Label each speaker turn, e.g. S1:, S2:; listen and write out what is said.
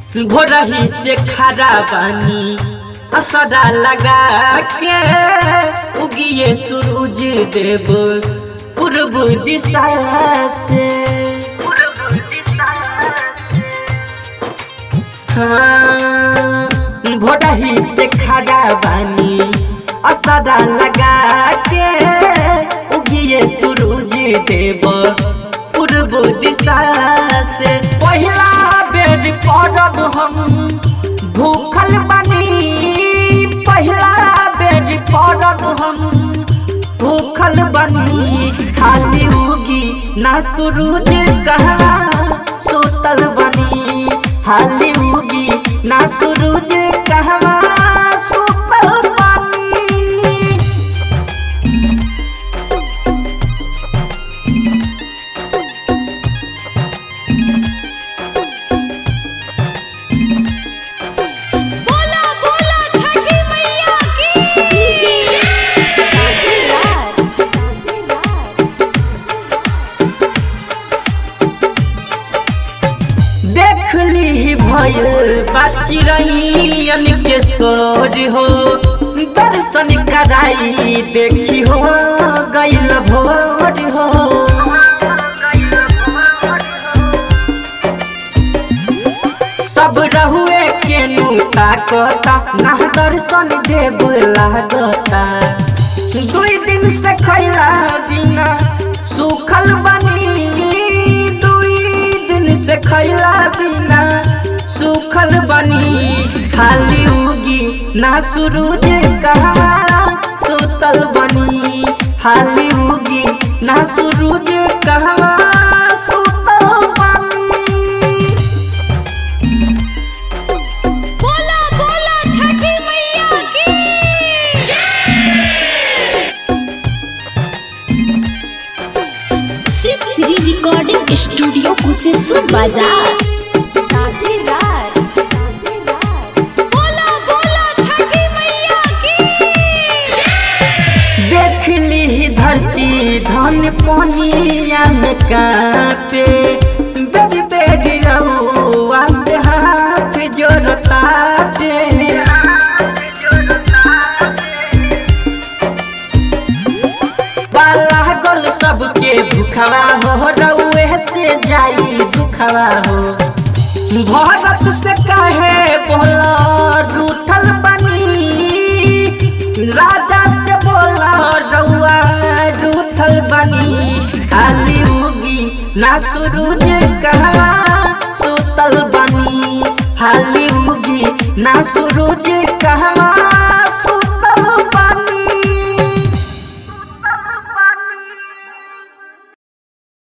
S1: भोरही से खड़ा बानी असरा लगा के उगिए सूरज देव पूर्व दिशा से हाँ, भोरही से खड़ा बानी असरा लगा के उगिए सूरज देव पूर्व दिशा से पहिला बेर करब हम भूखल बनी पहिला बेर करब हम भूखल बनी खाली उगी ना सूरज कहवा सोतल बनी हाली उगी ना सूरज कहवा सोतल बनी
S2: बोला बोला छठी मैया की
S1: देख ली भयल बचिरैयन के सोर हो दर्शन कराई देखी हो गैल भोर हो सब रहुए के नूता कता ना दर्शन देव लागता दुई दिन से खैला बिना सुखल बनी दुई दिन से खैला बिना सुखल बनी खाली उगी ना सूरज कहवा सुतल बनी हाली उगी ना सूरज कहवा सुतल बनी
S2: बोला बोला छठी मैया की
S3: शिव श्री रिकॉर्डिंग स्टूडियो कुशेश्वर बाजार
S2: बोला बोला छठी मैया की
S1: देख ली धरती धन पानिया में कापे बेरी बेरी रहुआ से हाथ जोड़ता बाला गल सबके भूखवा हो रउए से जाई दुखवा हो भारत से कहे बोला रूठल बनी राजा से बोला रउआ रूठल बनी खाली उगी ना सूरज कहवा सुतल बनी हाली उगी ना सूरज कहवा